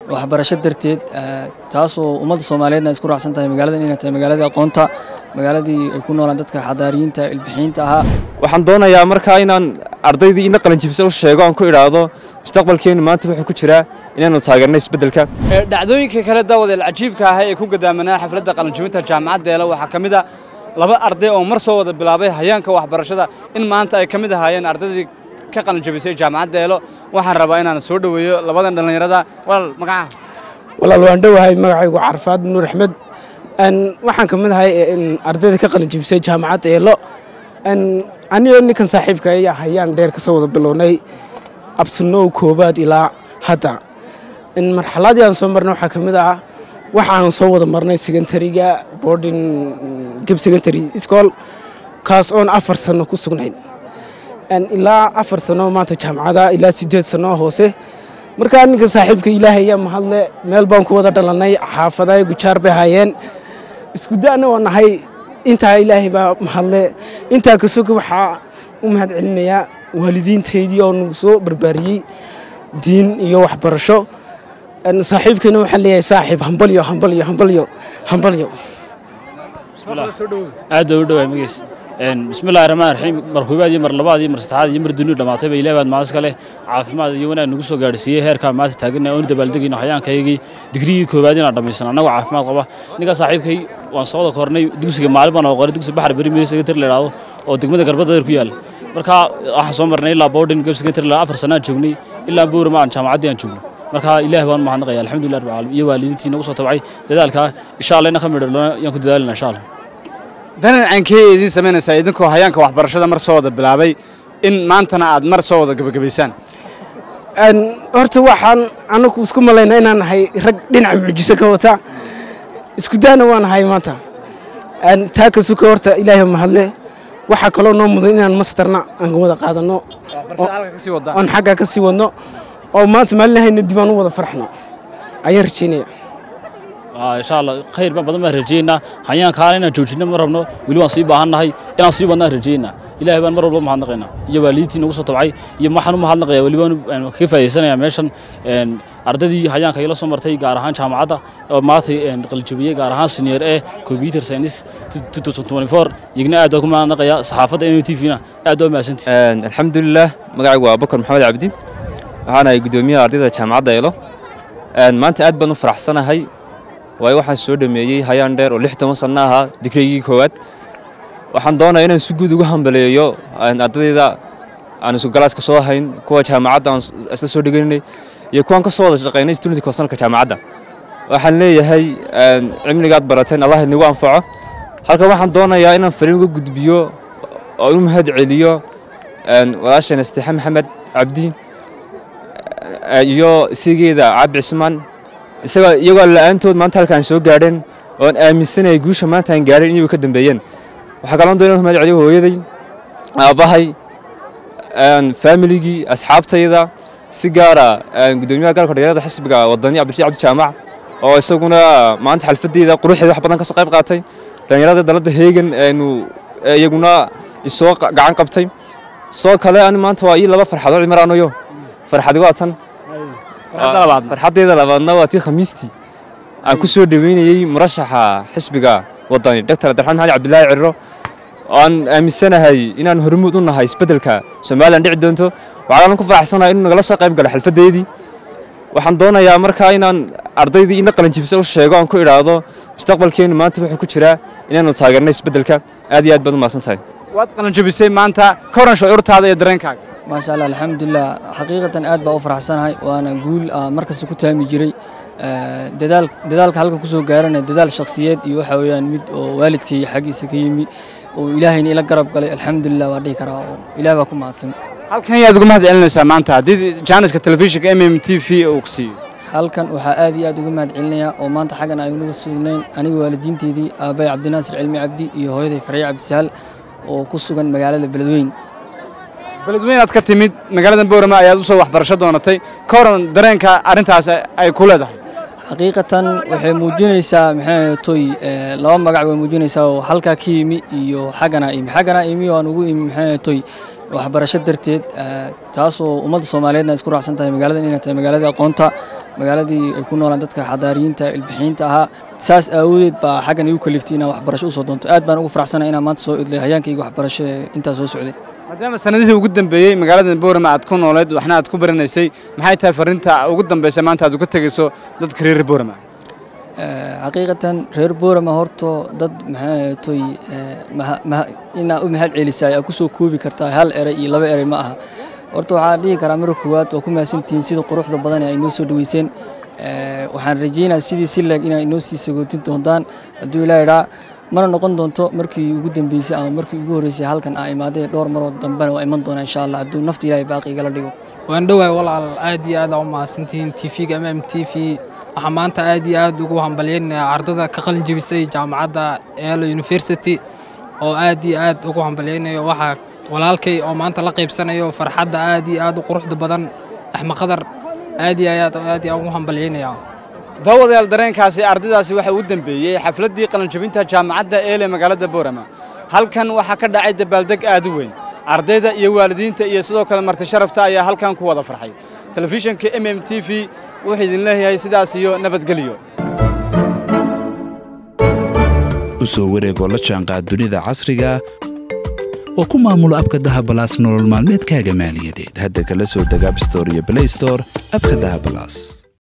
waxbarasho darteed taasoo ummadda soomaaliyeedna isku raacsan tahay magaaladan inay tahay magaaladii aqoonta magaaladii ay ku noolaan dadka xadaariyiinta ilbixiinta ahaa waxaan doonayaa markaa inaan ardaydii ina qalinjibisa u sheego aan ku idhaahdo mustaqbalkeennu maanta wuxuu ku jiraa inaanu taageerno isbeddelka dhacdooyinka kale daawadeel cajiibka ah ee ku gadaamanaa xafladda qalinjibinta jaamacadda eelo waxaa ka mid a laba arday oo mar soo wada bilaabay hayaanka waxbarashada in maanta ay ka mid ahaayeen ardaydii ka qalinjabisay jaamacadda eelo waxaan rabaa inaan soo dhoweeyo labadan dhallinyarada walaal magacaha walaal waan dhowahay magacaygu carfaad nuur axmed waxaan ka mid ahay ardayda ka qalinjibisay jaamacadda eelo anigo ninkan saaxiibka ayaa hayaan dheer ka soo wada bilownay absunow koobaad ilaa hadda marxaladii aan soo marnay waxaa ka mid ah waxaan soo wada marnay secondariga boarding geb secondary school kaas oon afar sano ku sugnayn ilaa afar sano maanta jaamacada ilaa sideed sano hoose markaa ninka saaxiibka ilaahay ayaa mahadle meel baan ku wada dhalanay xaafadahay gujaar bay haayeen isku da'na waa nahay intaa ilaahay baa mahadle intaa kasoga waxaa u mahad celinayaa waalidiintaydii oo nagu soo barbaariyey diin iyo waxbarasho saaxiibkayna waxaan leeyahay saaxiib hambalyo hambalyo hambalyo hambalyo aad baa u dhawaay magiis bismillahi raxmaan raxiim mar koobaad iyo mar labaad iyo mar saddexaad iyo mar dunidu dhammaatay ba ilaah baad mahadis ka leh caafimaad iyo wanaag nagu soo gaadhsiiyey heerkaa maanta taaganna oonu dabaaldegayno hayaankaygii digrigii koobaad inaan dhammaysan annagoo caafimaad qaba ninkaa saaxiibkay waan soo wada kornay dugsiga maalin baan oo qoray dugsi baxar beri meel secretary la idhaahdo oo degmada garbadadeer ku yaalla markaa waxaan soo marnay ilaa boarding geb secretary la afar sanaan joognay ilaa buurama aan jaamacaddii aan joogno marka ilaah baan mahadnaqaya alxamdulilah rabbil caalamiin iyo waalidiintii nagu soo tabcay dadaalkaa insha allah ina ka midho yaan ku dadaalina insha allah danan cankee idiin samaynaysaa idinkoo hayaanka waxbarashada mar soo wada bilaabay in maantana aad mar soo wada gebagabaysaan horta waxaan anagu isku malaynaa inaan nahay rag dhinaca mucjiso ka wata isku daana waa nahay maanta taa ka suka horta ilaahay mahadle waxaa kaloo noo mudan inaan masterna aan wada qaadanno oon xaggaa ka sii wadno oo maanta maalinahayna dib aan u wada farxno ayaan rajaynaya insha allah khayr baan badan baan rajaynaa hayaankaana inaan joojinno ma rabno weli waan sii baahannahay inaan sii wadnaan rajaynaa ilaahay baan mar walba mahadnaqaynaa iyo waalidiintii nagu soo tabcay iyo waxaan u mahadnaqayaa weli baan kaga faa'idaysanayaa meeshan ardaydii hayaanka ila soo martay gaar ahaan jaamacadda oo maantay qalijabiyey gaar ahaan senior e computer science iyagna aad baan ku mahadnaqayaa saxaafadda m t v-na aad baa mahadsantihi alxamdulilah magacaygu waa bakar maxamed cabdi waxaan ahay guddoomiyaha ardayda jaamacadda eelo maanta aad baan u faraxsanahay waayo waxaan soo dhameeyey hayaan dheer oo lix toban sanno ahaa digrigii koowaad waxaan doonayaa inaan si guud ugu hambaleeyo ardayda aan isku galaaska soo hayn kuwa jaamacadda aan isla soo dhegaynay iyo kuwaan ka soo wada shaqaynay student konsalka jaamacadda waxaan leeyahay cimrigaad barateen allah inagu anfaco halkan waxaan doonayaa inaan fariin uga gudbiyo oo u mahad celiyo walaasheen asteexe maxamed cabdi iyo isigeeda cabdi cismaan isaga iyagoo la'aantood maanta halkaan soo gaadheen oon aaminsanayay guusha maanta aan gaadheen inay ka dambeeyeen waxaa kaloo doonaya mahad celiyo hooyaday aabbahay faamiligii asxaabtayda si gaara guddoomiyaha galka dhalinyarada xisbiga wadani cabdirashiid cabdi jaamac oo isaguna maanta xalfadeyda quruxeeda wax badan ka soo qayb qaatay dhalinyarada dalada heegan aynu iyaguna isoo gacan qabtay soo kale ani maanta waa ii laba farxadood cimaraanayo farxadi waa tan farxaddeeda labaadna waa tii khamiistii aan ku soo dhoweynayey murashaxa xisbiga wadani doctor abdiraxmaan maxamed cabdilaahi cirro aan aaminsanahay inaan hormuud u nahay isbeddelka somalilan dhici doonto waxaan ku faraxsanahay inuu nagala soo qayb galo xalfaddeydii waxaan doonayaa markaa inaan ardaydii ina qalinjibisa u sheego aan ku idhaahdo mustaqbalkeennu maanta wuxuu ku jiraa inaanu taageerno isbeddelka aad iyo aad baad u mahadsan tahay waad qalinjabisay maanta ka waran shucuurtaada iyo dareenkaaga maasha allah alxamdulilah xaqiiqatan aad baa u faraxsanahay waana guul markasta ku taami jiray dadaal dadaalka halka kusoo gaarana dadaal shakhsiyeed iyo waxa weeyaan mid oo waalidkay xaggiisa ka yimi oo ilaahayna ila garab galay alxamdulilah waa dhihi karaa oo ilaah baa ku mahadsan halkan yaad uga mahad celinaysaa maanta haddii jaaniska telefishinka m m t v uu ku siiyo halkan waxaa aad iyo aad uga mahad celinayaa oo maanta xaggan aynagu sugnayn aniga waalidiinteydii aabbahay cabdinaasir cilmi cabdi iyo hooyaday farya cabdisaal oo ku sugan magaalada beledweyn beledweyn aad ka timid magaalada boorama ayaad usoo waxbarasho doonatay ka waran dareenka arrintaas ay ku leedahay xaqiiqatan waxay muujinaysaa maxay toy laba magac way muujinaysaa oo halkaa ka yimi iyo xaggana imi xaggana imi waan ugu imi maxay toy waxbarasho darteed taasoo ummadda soomaaliyeedna isku raacsan tahay magaaladan inay tahay magaaladii aqoonta magaaladii ay ku noolaan dadka xadaariyiinta ilbixiinta ahaa saas aawadeed baa xaggan igu kaliftay inaan waxbarasho usoo doonto aad baan ugu faraxsanahay inaan maanta soo idlay hayaankayga waxbarasho ee intaa soo socday maadaama sanadihii ugu dambeeyey magaalada boorama aad ku nooleed waxna aad ku baranaysay maxay tahay fariinta ugu dambaysa maanta aad uga tegayso dadka reer boorama xaqiiqatan reer boorama horto dad maxaatoy inaa u mahad celisaay aa kusoo koobi kartaa hal eray iyo laba eray ma aha horta waxaan dhihi karaa marka koowaad waa ku mahadsantihiin sida quruxda badan ee ay noo soo dhaweyseen waxaan rajeynaa sidii si leeg inay noo sii sagootin doontaan hadduu ilaa idhaa mana noqon doonto markii ugu dambeysay ama markii ugu horreysay halkan aa imaaday dhowr maroo dambena waa iman doonaa insha allah hadduu nafta ilaahay baaqi igala dhigo waan dhowahay walaal aad iyo aad aa u mahadsantihiin tv-ga mm t v waxaa maanta aad iyo aad ugu hambalyeynaya ardada ka qalin jebisay jaamacadda eelo university oo aad iyo aad ugu hambalyeynayo waxaa walaalkay oo maanta la qaybsanayo farxadda aad iyo aad u quruxda badan axmed qadar aad iyo aad aad iyo ugu hambalyeynaya daawadayaal dareenkaasi ardaydaasi waxa uu dambeeyey xafladdii qalinjabinta jaamacadda eele magaalada boorama halkan waxaa ka dhacay dabaaldeg aad u weyn ardayda iyo waalidiinta iyo sidoo kale marti sharafta ayaa halkan ku wada farxay telefishinka m m t v wuxuu idin leeyahay sidaas iyo nabadgelyo u soo wareegoo la jaanqaad dunida casriga oo ku maamulo abka dahabalaas nolol maalmeedkaaga maaliyadeed hadda kala soo deg abstore iyo blaystore abka dahabalaas